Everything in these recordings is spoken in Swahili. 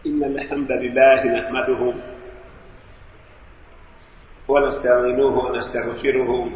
إن الحمد لله نحمده ونستعينه ونستغفره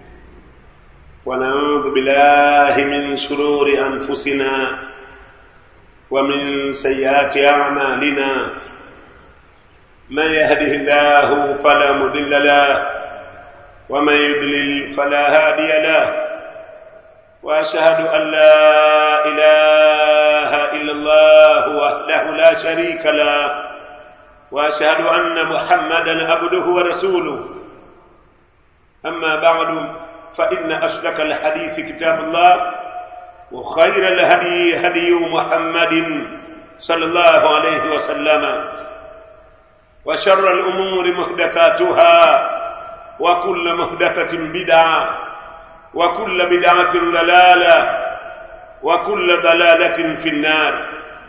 ونعوذ بالله من شرور أنفسنا ومن سيئات أعمالنا من يهده الله فلا مضل له ومن يضلل فلا هادي له واشهد ان لا اله الا الله وحده لا شريك له واشهد ان محمدا عبده ورسوله اما بعد فان اشرك الحديث كتاب الله وخير الهدي هدي محمد صلى الله عليه وسلم وشر الامور محدثاتها وكل محدثه بدعه وكل بدعة ضلالة وكل ضلالة في النار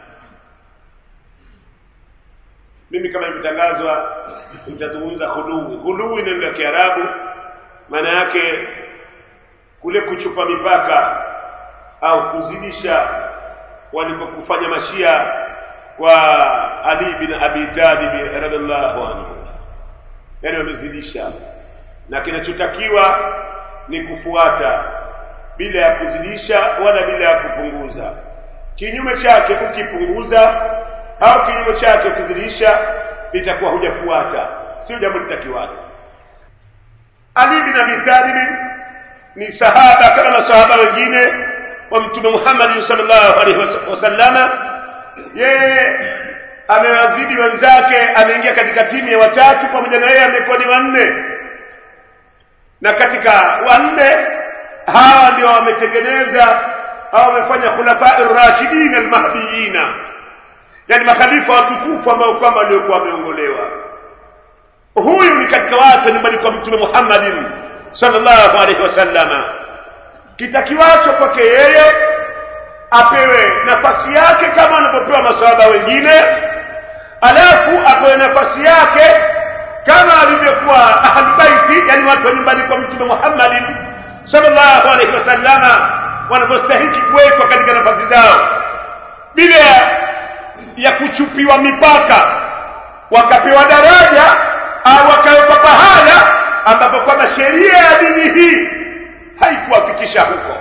mimi kama ilivyotangazwa nitazungumza huluwi huluwi neno la kiarabu maana yake kule kuchupa mipaka au kuzidisha walipokufanya mashia kwa ali bin abi talib radhiallahu anhu yani wamezidisha na kinachotakiwa ni kufuata bila ya kuzidisha wala bila ya kupunguza kinyume chake ukipunguza au kinyume chake ukizidisha itakuwa hujafuata sio jambo litakiwalo ali bin abi talib ni sahaba kama masahaba wengine wa mtume Muhammad sallallahu alaihi wasallama yeye amewazidi wenzake ameingia katika timu ya watatu pamoja na yeye amekuwa ni wanne na katika wanne hawa ndio wametengeneza au wamefanya khulafa ar-rashidin al-mahdiyina yani makhalifa watukufu ambao kwamba waliokuwa wameongolewa huyu ni katika watu nyumbani kwa mtume Muhammadin sallallahu alaihi wasallama kitakiwacho kwake yeye apewe nafasi yake kama anavyopewa maswahaba wengine alafu apewe nafasi yake kama alivyokuwa ahlulbaiti yani watu wa nyumbani kwa mtume Muhammadin sallallahu alaihi wasallama wanavyostahiki kuwekwa katika nafasi zao bila ya kuchupiwa mipaka wakapewa daraja au wakawekwa pahala ambapo kwamba sheria ya dini hii haikuwafikisha huko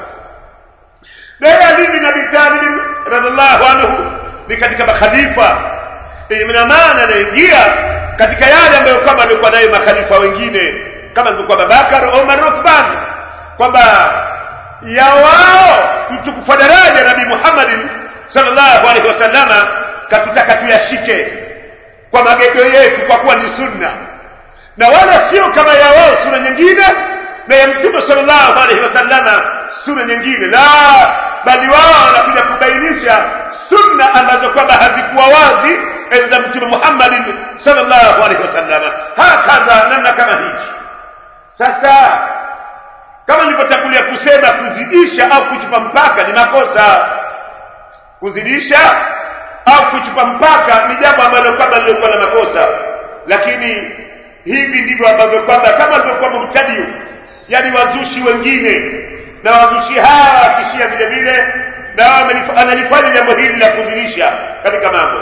naye Ali bin Abi Talib radhiallahu anhu ni katika makhalifa ina maana anaingia katika yale ambayo kama alikuwa nayo makhalifa wengine kama alivyokuwa Babakar Omar Uthman kwamba ya wao mtukufu daraja Nabii Muhammadin sallallahu alaihi wasallama katutaka tuyashike kwa magego yetu kwa kuwa ni sunna na wala sio kama ya wao sunna nyingine na ya mtume sallallahu alaihi wasallama sunna nyingine la bali wao wanakuja kubainisha sunna ambazo kwamba hazikuwa wazi enzi za mtume Muhammad sallallahu alaihi wasallam hakadha namna kama hivi sasa kama nilivyotangulia kusema kuzidisha au kuchupa mpaka ni makosa kuzidisha au kuchupa mpaka ni jambo ambalo kwamba lilikuwa na makosa lakini hivi ndivyo ambavyo kwamba kama alivyokuwa mubtadiu yani wazushi wengine na wazushi hawa wakishia vile vile na analifanya jambo hili la kuzidisha katika mambo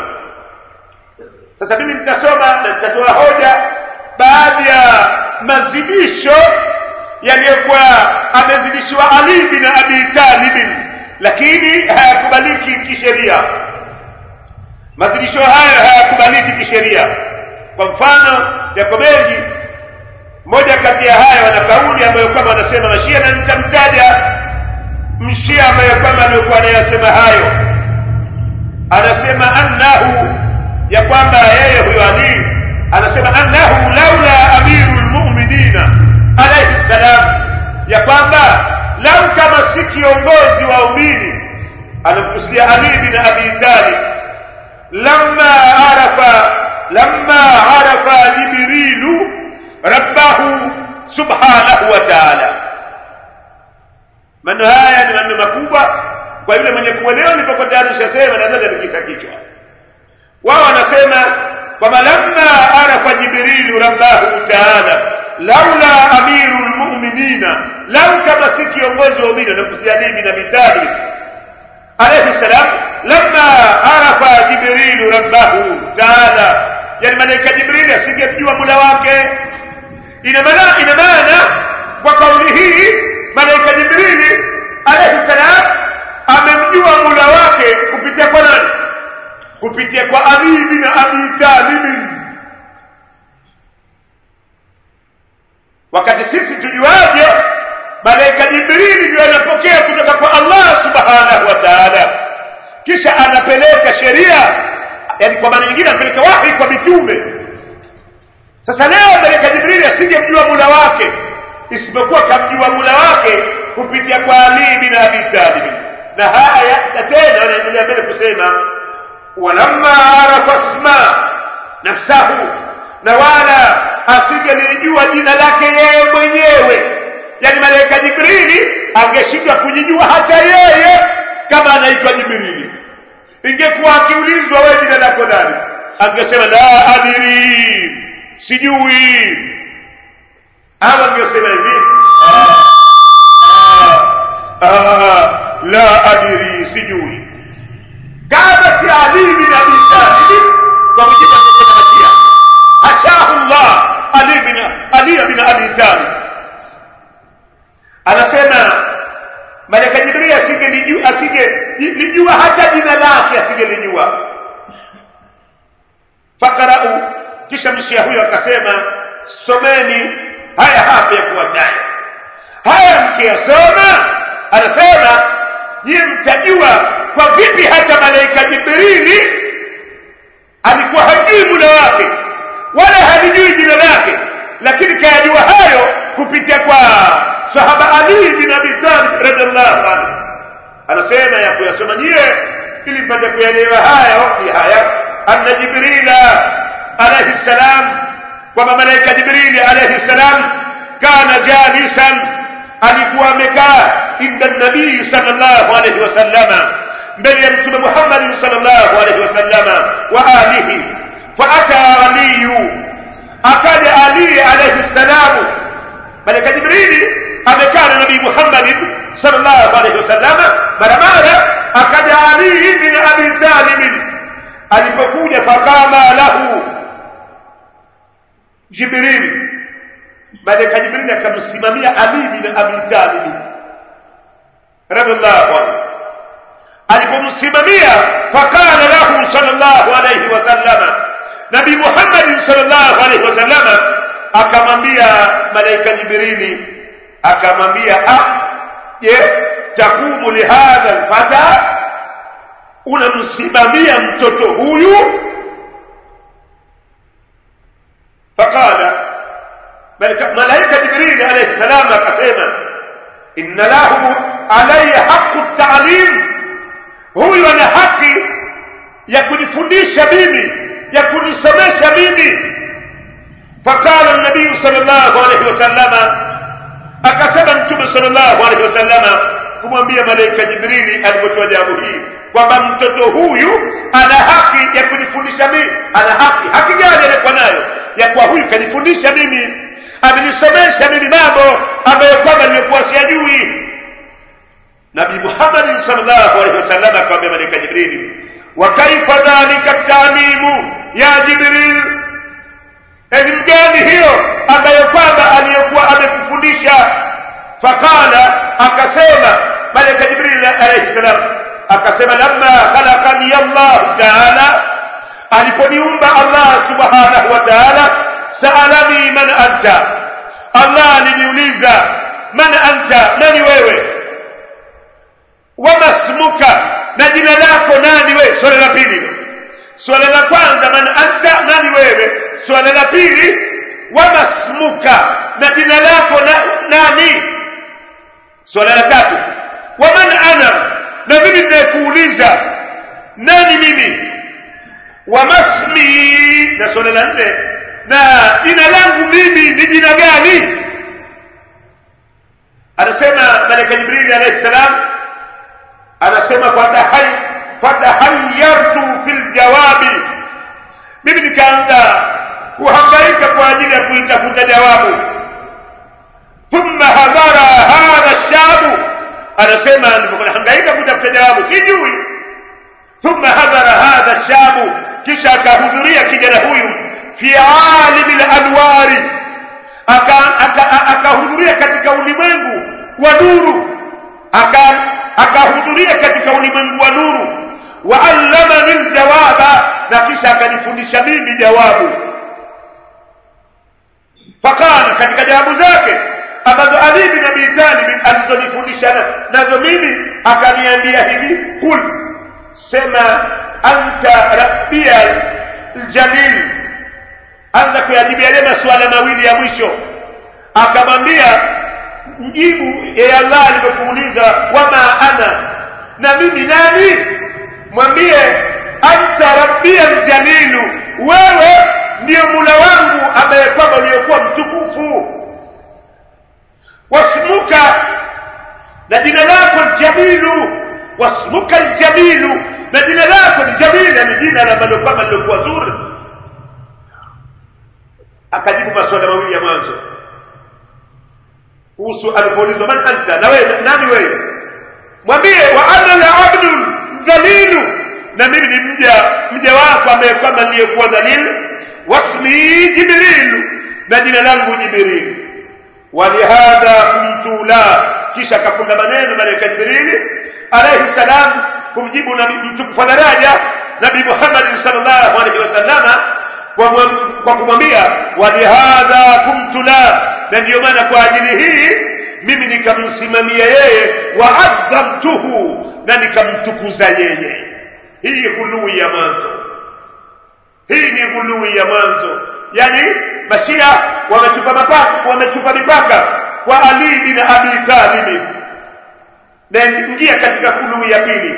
sasa mimi nitasoma na nitatoa hoja baadhi ya mazidisho yaliyokuwa amezidishiwa Ali bin Abi Talib lakini hayakubaliki kisheria mazidisho hayo hayakubaliki kisheria kwa mfano yako mengi moja kati ya haya wana kauli ambayo kwamba wanasema mashia na nitamtaja mshia ambaye kwamba alikuwa anayasema hayo anasema annahu ya kwamba yeye huyo Ali anasema annahu laula amirul mu'minina alayhi salam ya kwamba lau kama si kiongozi wa umini anamkusudia Ali bin Abi Talib lamma arafa lamma arafa jibrilu rabbahu subhanahu wa ta'ala maneno haya ni maneno makubwa kwa yule mwenye kuelewa nilipokuwa tayari nishasema naweza nikisa kichwa wao wanasema kwamba lamma arafa jibrilu rabbahu taala laula amiru lmuminina lau kama si kiongozi wa umini nakusia Ali bin Abi Talib alayhi salam lamma arafa jibrilu rabbahu taala yani malaika jibrili asingemjua mula wake ina maana ina maana kwa kauli hii malaika jibrili alayhi salam amemjua mula wake kupitia kwa nani kupitia kwa ali bin abi talib wakati sisi tujuaje malaika jibrili ndio anapokea kutoka kwa allah subhanahu wa taala kisha anapeleka sheria yani kwa maana nyingine anapeleka wahi kwa mitume sasa leo malaika jibrili asingemjua mula wake isipokuwa kamjua mula wake kupitia kwa ali bin abi talib na haya na tena anaendelea mbele kusema walamma arafa sma nafsahu na wala asingelijua jina lake yeye mwenyewe yani malaika jibrili angeshindwa kujijua hata yeye kama anaitwa jibrili ingekuwa akiulizwa wewe jina lako nani angesema la adiri sijui au angesema hivi la adiri sijui kama si ali bin abi talib kwa mujibu wa masia hashahu llah ali bin ali bin abi talib anasema malaika jibril asingelijua asingelijua hata jina lake asingelijua fakarau kisha mshia huyo akasema someni haya hapa yafuatayo haya mkiyasoma anasema nyie mtajua kwa vipi hata malaika jibrili alikuwa hajui muda wake wala halijui jina lake lakini kayajua hayo kupitia kwa sahaba ali bin abi talib radiallahu anhu anasema ya kuyasoma nyie ili mpate kuelewa haya ni haya anna jibrila alayhi salam kwamba malaika jibrili alayhi salam kana jalisan alikuwa amekaa inda nabii sallallahu alayhi wasallama mbele ya mtume muhammadi sallallahu alayhi wasallama wa alihi faata aliyu akaja ali alayhi salamu malaika jibrili amekaa na nabii muhammadin sallallahu alayhi wasallama mara mara akaja ali bin abi talibin alipokuja fakama lahu jibrili malaika jibrili akamsimamia ali bin abi talib radhiallahu anhu alipomsimamia fakala lahu sallallahu alayhi wasallama nabii muhammadin sallallahu alayhi wasallama akamwambia malaika jibrili akamwambia ah je takumu lihadha alfata unamsimamia mtoto huyu faqala malaika jibrili alayhi salam akasema inna lahu alayya haqqu ta'lim huyu ana haki ya kunifundisha mimi ya kunisomesha mimi faqala an-nabiy sallallahu alayhi wasallama akasema mtume sallallahu alayhi wasallama kumwambia malaika jibrili alipotoa jawabu hii kwamba mtoto huyu ana haki ya kunifundisha mimi ana haki haki gani alikuwa nayo ya kuwa huyu kanifundisha mimi amenisomesha mimi mambo ambayo kwamba nimekuwa siyajui nabii muhammad sallallahu alaihi wasallam akamwambia malaika jibrili wa kaifa dhalika taalimu ya jibril elimu gani hiyo ambayo kwamba aliyokuwa amekufundisha faqala akasema malaika jibril alayhi salam akasema lamma khalaqani allah taala aliponiumba allah subhanahu wa taala saalani man anta allah aliniuliza man anta nani wewe wama smuka na jina lako nani wewe swala la pili swala la kwanza man anta nani wewe swala la pili wama smuka na jina lako na, nani swala la tatu waman ana na mimi ninayekuuliza nani mimi wamasmi na swala la nne na jina langu mimi ni jina gani anasema malaika jibrili alayhi salam anasema fatahayartu fil jawabi mimi nikaanza kuhangaika kwa ajili ya kuitafuta jawabu thumma hadhara hadha shabu anasema nilipohangaika kutafuta jawabu sijui thumma hadhara hadha shabu kisha akahudhuria kijana huyu fi alimi lalwari akahudhuria aka, aka katika ulimwengu wa nuru akahudhuria aka katika ulimwengu wa nuru waallamani ljawaba na kisha akanifundisha mimi jawabu faqala katika jawabu zake ambazo ali bin abi talib alizonifundisha nazo mimi akaniambia hivi kul sema anta rabbia ljalil anza kuyajibu yale masuala mawili ya mwisho akamwambia mjibu ya allah alivyokuuliza wama ana na mimi nani mwambie anta rabbia ljalilu wewe ndiyo mula wangu ambaye kwamba uliokuwa mtukufu wasmuka na jina lako ljamilu wasmuka ljamilu na jina lako ni jamili ni jina ambalo kwamba lilokuwa zuri akajibu maswala mawili ya mwanzo kuhusu alipoulizwa man anta na wewe nani wewe mwambie wa ana labdu dhalilu na mimi ni mja mja wako ambaye kwamba niliyekuwa dhalil wasmi jibrilu na jina langu jibrilu walihadha kuntu la kisha akafunga maneno malaika jibrili alayhi salam kumjibu nabii mtukufu wa daraja nabii Muhammad sallallahu alaihi wasallama kwa kumwambia walihadha kumtu la na ndiyo maana kwa ajili hii mimi nikamsimamia yeye wa adhamtuhu na nikamtukuza yeye hii ghului ya mwanzo hii ni ghului ya mwanzo yani mashia wamechupa mipaka wamechupa mipaka kwa ali bin abi talib na ingia katika ghului ya pili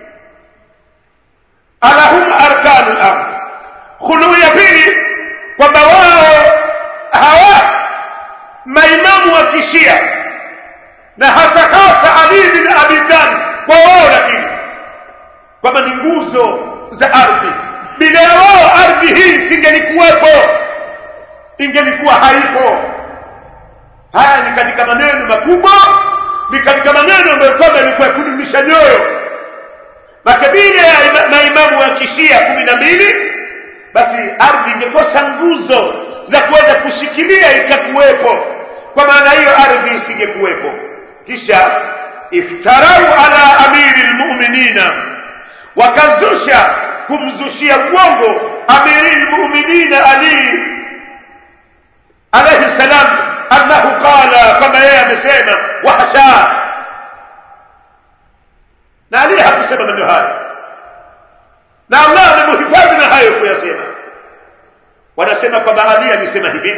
alahum arkanu ard ghului ya pili kwamba wao hawa maimamu wa kishia na hasa hasa ali bin abi talib kwa wao lakini kwamba ni nguzo za ardhi bila ya wao ardhi hii singelikuwepo ingelikuwa haipo haya ni katika maneno makubwa ni katika maneno ambayo kwamba ilikuwa kudumisha nyoyo makabila ya maimamu wa kishia kumi na mbili basi ardhi ingekosa nguzo za kuweza kushikilia ikakuwepo kwa maana hiyo ardhi isingekuwepo kisha iftarau ala amiri lmuminina wakazusha kumzushia uongo amiri lmuminina ali alayhi salam annahu qala kama yeye amesema wahasha na ali hakusema maneno hayo na allah amemhifadhi na hayo kuyasema wanasema kwamba ali alisema hivi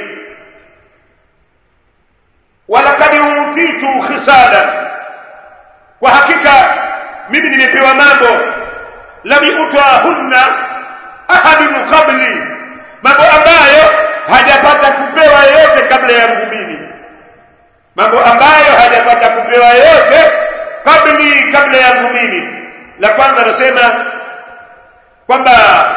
walakad utitu khisala kwa hakika mimi nimepewa mambo lam yutahunna ahadun qabli mambo ambayo hajapata kupewa yeyote kabla yangu mimi mambo ambayo hajapata kupewa yeyote kabli kabla yangu mimi la kwanza anasema kwamba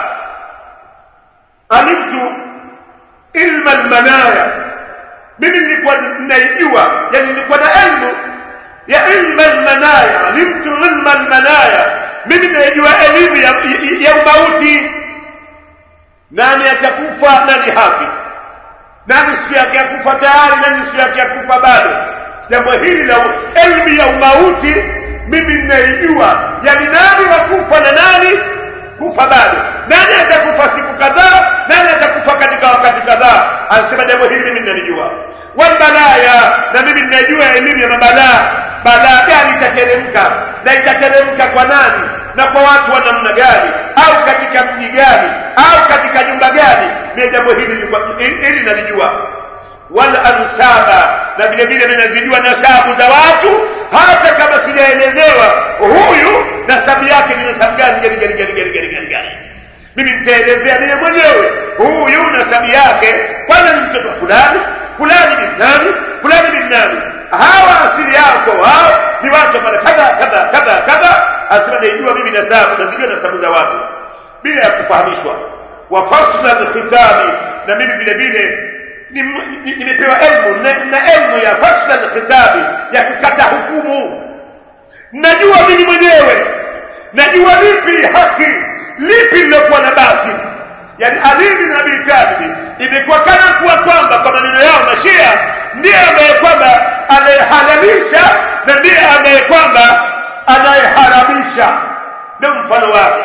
alimtu ilma almanaya mimi nilikuwa ninaijua yani nilikuwa na elimu ya ilma almanaya alimtu ilma almanaya mimi ninaijua elimu ya, ya, ya umauti nani atakufa nani hafi nani siku yake ya kufa tayari nani siku yake ya kufa bado jambo hili la elimu ya umauti mimi ninaijua yani nani wakufa na nani kufa bado nani atakufa siku kadhaa nani atakufa katika wakati kadhaa anasema jambo hili mimi ninalijua walbalaya na mimi ninajua elimu ya mabalaa balaa gani itateremka na itateremka kwa nani na kwa watu wa namna gani au katika mji gani au katika nyumba gani mimi jambo hili hili nalijua wal ansaba na vile vile ninazijua nasabu za watu hata kama sijaelezewa huyu nasabu yake ni nasabu gani gani gani gani gani gani gani gani mimi nitaelezea mimi mwenyewe huyu nasabu yake kwanza ni mtoto fulani fulani ni nani fulani ni nani hawa asili yako hao ni watu mara kadha kadha kadha kadha asema naijua mimi nasabu nazijua nasabu za watu bila ya kufahamishwa wa fasla alkhitami na mimi vile vile nimepewa elimu na elimu ya fasla alkhitabi ya kukata hukumu najua mimi mwenyewe najua lipi haki lipi lilokuwa na batili yani Ali bin Abi Talib imekuwa kana kuwa kwamba kwa maneno yao mashia ndiye ambaye kwamba anayehalalisha na ndiye ambaye kwamba anayeharamisha ndio mfano wake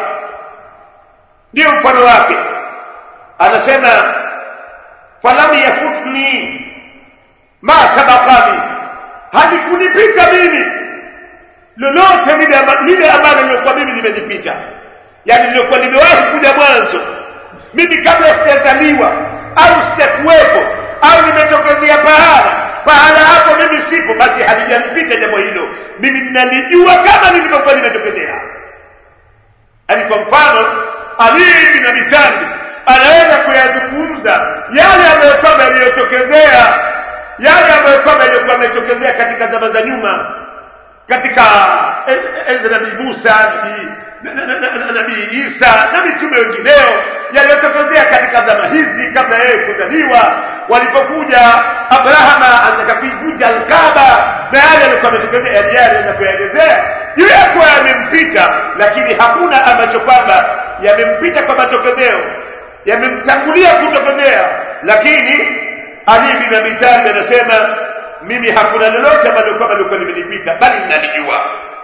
ndio mfano wake anasema falam yafutni ma sabaqani halikunipita mimi lolote lile lile ambalo lilikuwa mimi limenipita yani lilikuwa limewahi kuja mwanzo mimi kabla sijazaliwa au sijakuwepo au nimetokezea pahala pahala hapo mimi sipo basi halijanipita jambo hilo mimi ninalijua kama lilivyokuwa limetokezea yani kwa mfano ali bin abi talib anaweza kuyazungumza yale ambayo kwamba yaliyotokezea yale ambayo kwamba yaliyokuwa yametokezea katika zama za nyuma katika enzi nabii Musa nabii nabii Isa na mitume wengineo yaliyotokezea katika zama hizi kabla yeye kuzaliwa walipokuja Abrahama anataka kuivunja Alkaba na yale yalikuwa yametokezea yale na kuyaelezea yule yakuwa yamempita lakini hakuna ambacho kwamba yamempita kwa matokezeo yamemtangulia kutokezea lakini Ali bin Abi Talib anasema mimi hakuna lolote ambalo kwamba lilikuwa limenipita bali ninalijua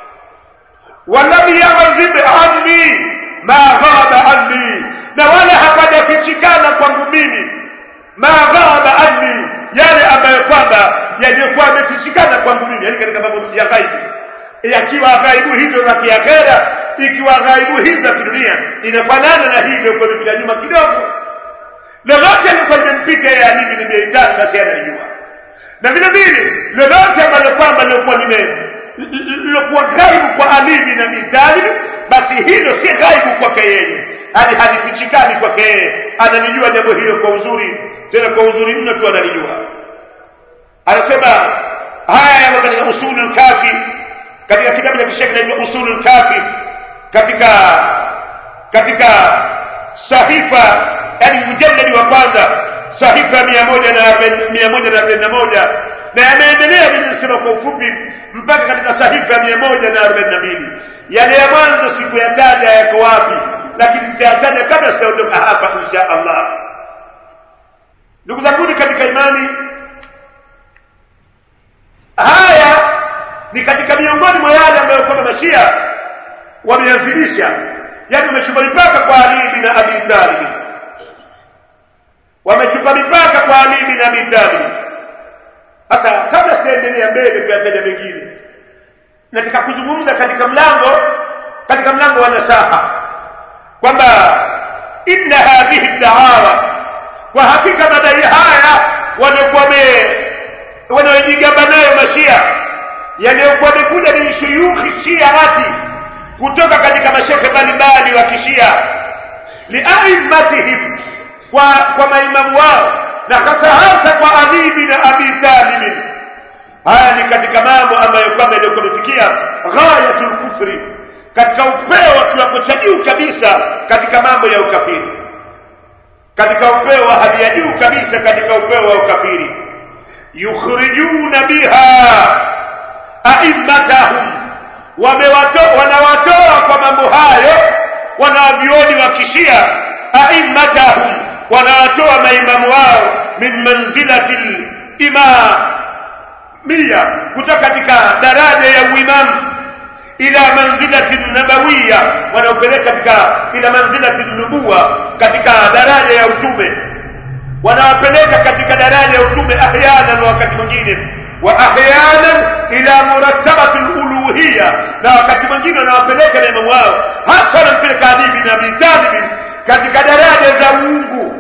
walam yaghzib anni ma ghaba anni na wala hapajafichikana kwangu mimi ma ghaba anni yale ambayo kwamba yaliyokuwa yamefichikana kwangu mimi yani katika mambo ya ghaibu yakiwa ghaibu hizo za kiakhera ikiwa ghaibu hizo za kidunia inafanana na hii iliyokuwa imepita nyuma kidogo lolote lilikuwa limempita yeye Ali bin Abi Talib basi analijua na vile vile lolote ambalo kwamba lilikuwa lime lilokuwa ghaibu kwa Ali bin Abi Talib basi hilo si ghaibu kwake yeye hali halifichikani kwake yeye analijua jambo hilo kwa uzuri tena kwa uzuri mno tu analijua anasema haya yamo katika usulul kafi katika kitabu cha kishekhi kinaitwa usulul kafi katika katika sahifa yani mujalladi wa kwanza sahifa mia moja na mia moja na arobaini na moja na yameendelea vile kwa ufupi mpaka katika sahifa mia moja na arobaini na mbili yale ya mwanzo sikuyataja yako wapi lakini nitayataja kabla sijaondoka hapa insha allah ndugu zanguni katika imani haya ni katika miongoni mwa yale ambayo kwamba mashia wameyazilisha yani wamechupa mipaka kwa ali bin abi talib wamechupa mipaka kwa ali bin abi talib sasa kabla sijaendelea mbele kuyataja mengine nataka kuzungumza katika mlango katika mlango wa nasaha kwamba inna hadhihi da'awa kwa hakika madai haya waliokuwa wanaojigamba nayo mashia yaliyokuwa yamekuja min shuyukhi shiati kutoka katika mashekhe mbalimbali wa kishia liaimatihim kwa kwa maimamu wao na hasa hasa kwa Ali bin Abi Talib haya ni katika mambo ambayo kwamba yalikuwa yamefikia ghayatul kufri katika upeo wa kiwango cha juu kabisa katika mambo ya ukafiri katika upeo wa hali ya juu kabisa katika upeo wa ukafiri yukhrijuna biha aimmatahum wamewatoa wanawatoa kwa mambo hayo wanavyuoni wa kishia aimmatahum wanawatoa maimamu wao min manzilati limamia kutoka katika daraja ya uimamu ila manzilati nabawiya wanaopeleka katika ila manzilati nubuwa katika daraja ya utume wanawapeleka katika daraja ya utume ahyanan wakati mwingine wa ahyanan ila murattabati luluhiya na wakati mwingine wanawapeleka na imamu wao hasa wanampeleka Ali bin Abi Talib katika daraja za uungu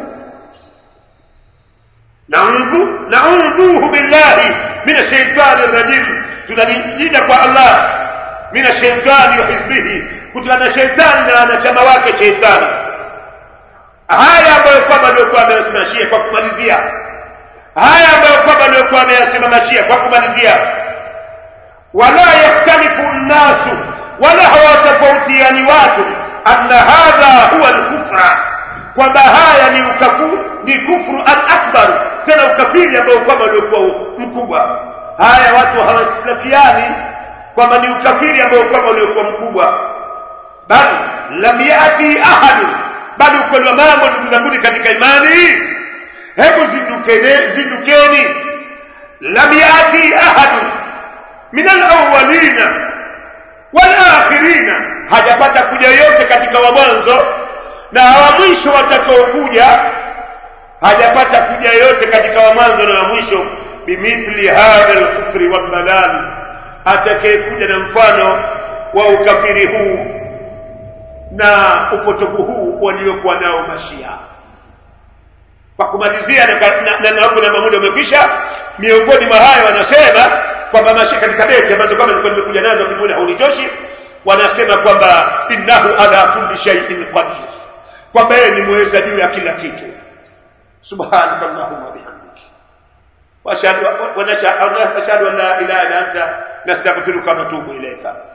naudhu naudhuhu billahi min ashaitani rajim tunalinda kwa Allah min ashaitani wa hizbihi kutokana na shaitani na wanachama wake shaitani haya ambayo kwamba aliokuwa ameyasimamishia kwa kumalizia haya ambayo kwamba aliokuwa ameyasimamishia kwa kumalizia wala yahtalifu nnasu wala hawatofautiani watu anna hadha huwa alkufra kwamba haya ni ukafu ni kufru al-akbar tena ukafiri ambao kwamba uliokuwa mkubwa haya watu hawatilafiani kwamba ni ukafiri ambao kwamba uliokuwa mkubwa bal lam yati ahadu bali ukweli wa mambo ndugu zanguni katika imani hebu zindukeni zindukeni lam yati ahadu min alawwalina walakhirina hajapata kuja yote katika wa mwanzo na wa mwisho watakaokuja hajapata kuja yote katika wa mwanzo na wa mwisho bimithli hadha alkufri waldalal atakayekuja na mfano wa ukafiri huu na upotovu huu waliokuwa nao mashia kwa kumalizia na na hapo na muda umekwisha miongoni mwa hayo wanasema kwamba mashia katika beti ambazo kama nilikuwa nimekuja nazo kimwona haunitoshi wanasema kwamba innahu ala kulli shay'in qadir kwamba yeye ni mweza juu ya kila kitu subhanaka allahumma bihamdika واشهد ان لا اله الا انت نستغفرك ونتوب اليك